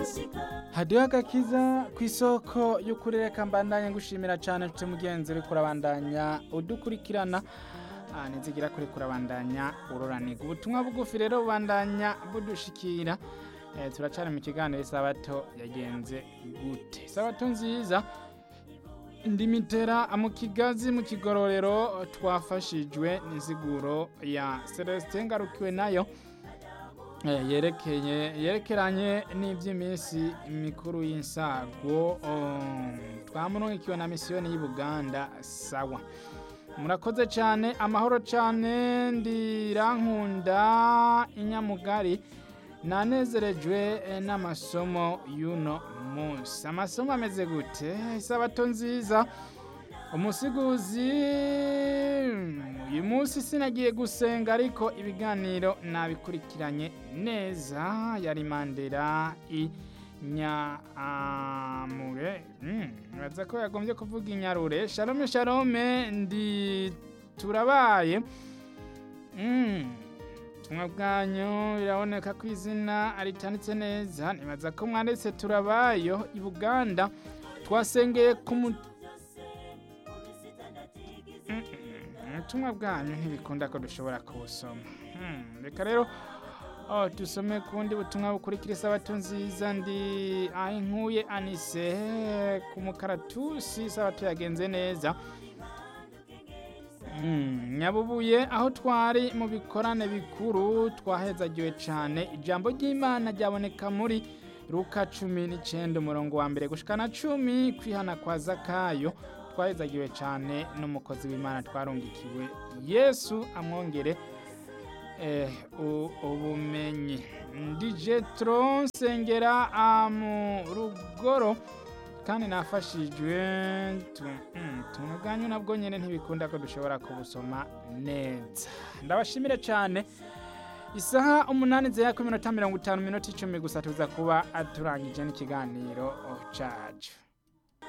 hadiho agakiza ku isoko y'ukuri reka mbandanye ngushimira cyane nshuti mugenzi uri kurabandanya udukurikirana Ah, nizigira kuri kurabandanya ururanirwa ubutumwa bugufi rero bubandanya budushikira eh, turacari mu kiganiro isabato yagenze gute isabato nziza ndimitera mu kigazi mu kigororero twafashijwe n'insiguro ya celestin ngarukiwe nayo eh, yerekeye yerekeranye n'iby'iminsi mikuru y'insago um, twamurungikiwe na misiyoni y'ubuganda sawa murakoze cyane amahoro cyane ndirankunda inyamugari nanezerejwe eh, n'amasomo y'uno munsi amasomo ameze gute isabato nziza umusiguzi uyu munsi sinagiye gusenga ariko ibiganiro nabikurikiranye neza yari mandera i nyamure ntibaza ko yagombye kuvuga inyarure shalome shalome ndi turabaye ubutumwa bwanyu biraboneka ko izina ritanditse neza ntibaza ko mwanditse turabayo i buganda twasengeye ku mu ubutumwa bwanyu ntibikunda ko dushobora kubusoma Hmm, reka rero Oh, dusome kundi butumwa bukurikira isabato nziza ndi aho inkuye anise ku mukaratusi isabato yagenze neza Mm, nyabubuye aho twari mu bikorane bikuru twahezagiwe cyane ijambo ry'imana ryaboneka muri luka cumi n'icyenda umurongo wa mbere gushikana cumi kwihana kwa zakayo twahezagiwe cyane n'umukozi w'imana twarungikiwe yesu amwongere eh, u- ubumenyi ndi jetro nsengera ah, mu rugoro kandi nafashijwe tu- mm, tuntu bwanyu nabwo nyine ntibikunda ko dushobora kubusoma neza ndabashimire cyane isaha umunani zera ku minota mirongo itanu minota icumi gusa tuza kuba turangije n'ikiganiro cacu